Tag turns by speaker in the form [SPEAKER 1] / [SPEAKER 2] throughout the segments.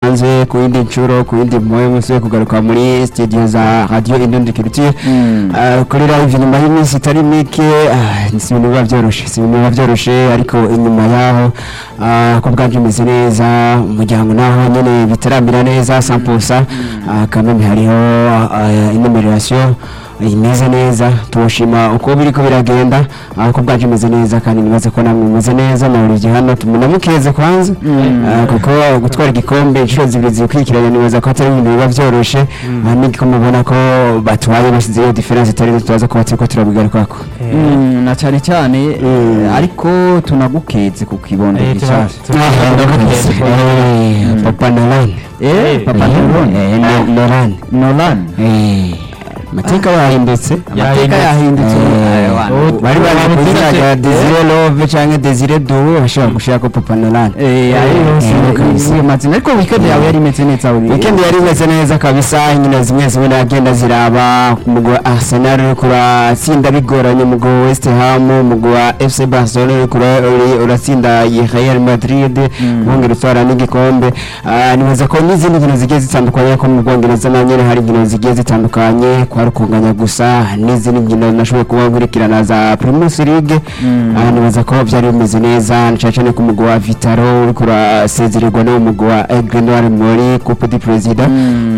[SPEAKER 1] hanze ku yindi nshuro ku yindi mpuwe musore kugaruka muri studio za radiyo indundi kirutire kuri live nyuma y'iminsi itari mike ah, si ibintu biba byoroshye si ibintu biba byoroshye ariko inyuma yaho ah, ko bwabyo imeze neza umuryango naho nyine bitarambira neza samposa ah, kameme hariho inumerasiyo imeze neza tumushima uko biri ko biragenda ariko bwacu imeze neza kandi nibaze ko namwe mumeze neza na buri gihe hano tumunamukeze kwanza Ah, kuko gutwara igikombe inshuro zibiri zikurikiranye nibaza ko atari ibintu biba byoroshye Ah, n'igikombe ubona ko batwaye bashyizeho diferense itari nto turaza kuba turi ko turabigarukako
[SPEAKER 2] Mm, na cyane cyane eh, ariko tunagukeze ku kibondo
[SPEAKER 3] Eh, tuna-
[SPEAKER 2] gishasha
[SPEAKER 3] tuna- tunagukeze.
[SPEAKER 1] Eh, papa narane
[SPEAKER 2] Eh, papa Nolan
[SPEAKER 1] narane
[SPEAKER 2] Nolan
[SPEAKER 1] amateka yahindutse
[SPEAKER 2] amateka yahindutse Eh, wana.
[SPEAKER 3] Oh,
[SPEAKER 1] bari bari kuziraga desire love canke desire duwe bashobora gushirako papa nolan
[SPEAKER 2] Eh, ariyo si- iyo mazina ariko weekend yawe yari imeze neza uri
[SPEAKER 1] weekend yari imeze neza kabisa inkino zimwe zimwe nagenda ziraba mugwa arsenal uriko uratsinda bigoranye mugwa west ham mugwa fc barcelona uriko ura- uri- uratsinda iyi real madrid wongera utwara n'igikombe Ah, nibaza ko n'izindi nkino zigiye zitandukanye ko mu bwongereza na nyene hari inkino zigiye zitandukanye kwa rukunganya gusa n'izindi nkino nashoboye kuba nkurikirana za primus league Ah, nibaza ko byari bimeze neza cyane cyane ku mugwa wa vitaro uriko urasezererwa n'uwo mugwa wa egre noir muri coupe du président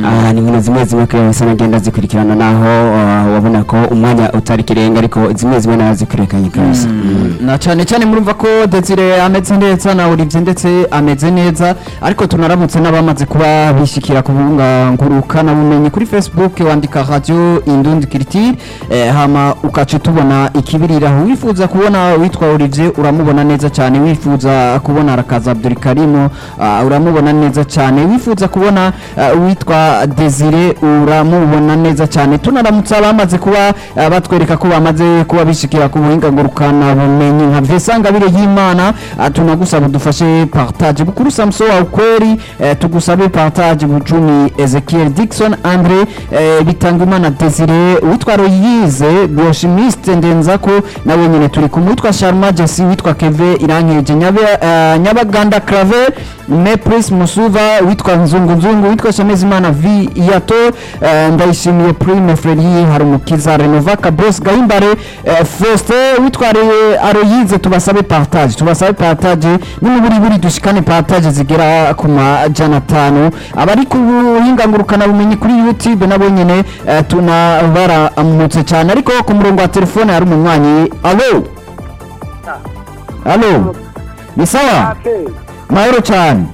[SPEAKER 1] Ah, ni nkino zimwe zimwe kuri yose nagenda zikurikirana naho ah, wabona ko umwanya utari kirenga ariko zimwe zimwe nazikurikiranye kabisa Mm.
[SPEAKER 2] na cyane cyane murumva ko Desire ameze neza na Olivier ndetse ameze neza ariko tunaramutse n'abamaze kuba bishyikira ku bunga ngurukana bumenyi kuri Facebook wandika radio Indundi Critique eh, hama ukaca tubona ikibiriraho wifuza kubona witwa Olivier uramubona neza cyane wifuza kubona Rakaza Abdulkarimo ah, uramubona neza cyane wifuza kubona ah, witwa Desire uramubona neza cyane tunaramutse abamaze kuba ah, batwereka ko bamaze kuba bishikira ku buhinga ngurukana bumenyi nka Vincent Gabire y'Imana ah, tunagusaba dufashe partage bukuru Samso wa ukweli eh, tugusabe partage bucumi Ezekiel Dixon Andre eh, Bitangimana Desire witwa Royize Boshimiste Ndenzako nawe nyine turi kumwe witwa Sharma Jesse witwa Keve Irankeje Nyabe ah, Nyabaganda Clave Mepris Musuva witwa Nzungu Nzungu witwa Shamezimana V Yato eh, Ndayishimiye Prime Freddy Harumukiza Renovaka Boss Gahimbare eh, Faustin witwa Re- Aroyize tubasabe partage tubasabe partage n'umuburiburi dushikane partage zigera ku majana atanu abari ku buhinga ngurukana bumenyi kuri YouTube nabo nyine eh, tunabaramutse cyane ariko ku murongo wa telefone hari umunywanyi alo alo ni sawa
[SPEAKER 4] Ake,
[SPEAKER 2] mahoro cyane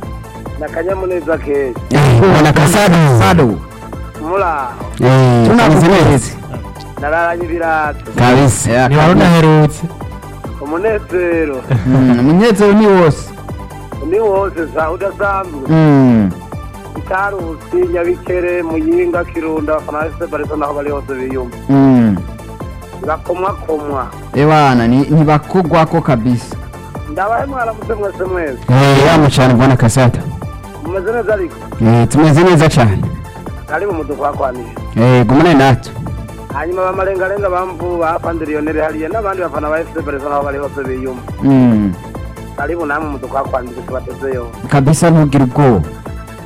[SPEAKER 4] na kanyamuneza ke
[SPEAKER 2] ubona kasado sado
[SPEAKER 4] muraho
[SPEAKER 1] Eh, kameze neza.
[SPEAKER 4] nararanye ibirato
[SPEAKER 1] kabisa
[SPEAKER 2] Yeah,
[SPEAKER 3] niba rudaherutse
[SPEAKER 4] umunezero
[SPEAKER 2] mm, umunezero ni wose
[SPEAKER 4] ni wose zawe udasanzwe
[SPEAKER 2] Mm,
[SPEAKER 4] itarusi nyabikere muyinga kirunda abafana ba fc barisa naho bari hose biyumva
[SPEAKER 2] mm.
[SPEAKER 4] bakomwakomwa
[SPEAKER 2] ewana ni- ntibakugwako kabisa
[SPEAKER 4] ndabahe mwaramutse mwese mwese
[SPEAKER 1] yamu cyane bwana kasata
[SPEAKER 4] mumeze neza ariko
[SPEAKER 1] Eh, tumeze neza cyane
[SPEAKER 4] ari mu mudufu wakwanije
[SPEAKER 1] Eh, gumane natwe
[SPEAKER 4] hanyuma bamarengarenga bamvu bapandiriyoneri hariya n'abandi bafana ba fc barisa naho bari hose biyumva
[SPEAKER 2] Mm,
[SPEAKER 4] karibu namwe umudufu wakwanije tubatezeyo
[SPEAKER 2] kabisa ntugire ubwoba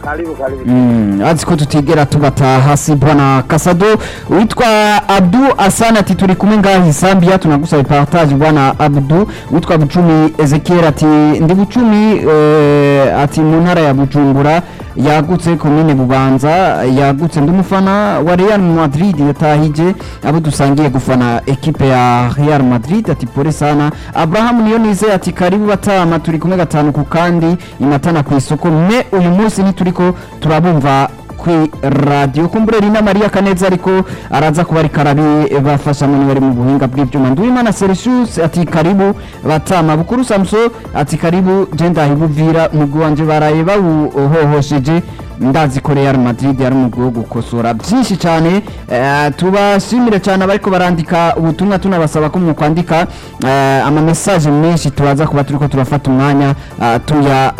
[SPEAKER 4] karibu karibu
[SPEAKER 2] Mm, azi ko tutigera tubataha si bwana kasado witwa abdu asana ati turi kumwe ngaha isambia tunagusaba partage bwana abdu witwa bucumi ezekiel ati ndi bucumi eh, ati mu ntara ya bujumbura yagutse komine bubanza yagutse ndi umufana wa real madrid yatahije abo dusangiye gufana ekipe ya real madrid ati pore sana abraham niyo nize ati karibu batama turi kumwe gatanu ku kandi imatana ku isoko me uyu munsi ntituriko turabumva kwi radio kumbureri na maria kaneza ariko araza kuba ariko arabibafasha mu bari mu buhinga bw'ibyuma nduwimana serisius ati karibu batama bukuru samso ati karibu je ndahibuvira umugwi wanje baraye bawuhohosheje ndazi ko real madrid yari umugwi wo gukosora byinshi cyane eh, tubashimire cyane abariko barandika ubutumwa tunabasaba ko mukwandika amamesaje menshi turaza kuba turiko turafata umwanya eh,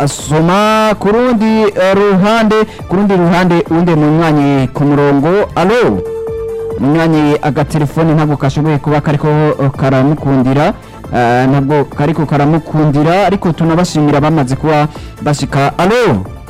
[SPEAKER 2] tuyasoma ku rundi eh, ruhande ku rundi ruhande undi munywanyi ku murongo alo munywanyi agatelefone ntabwo kashoboye kuba kariko eh, karamukundira eh, ntabwo kariko karamukundira ariko tunabashimira bamaze kuba bashika alo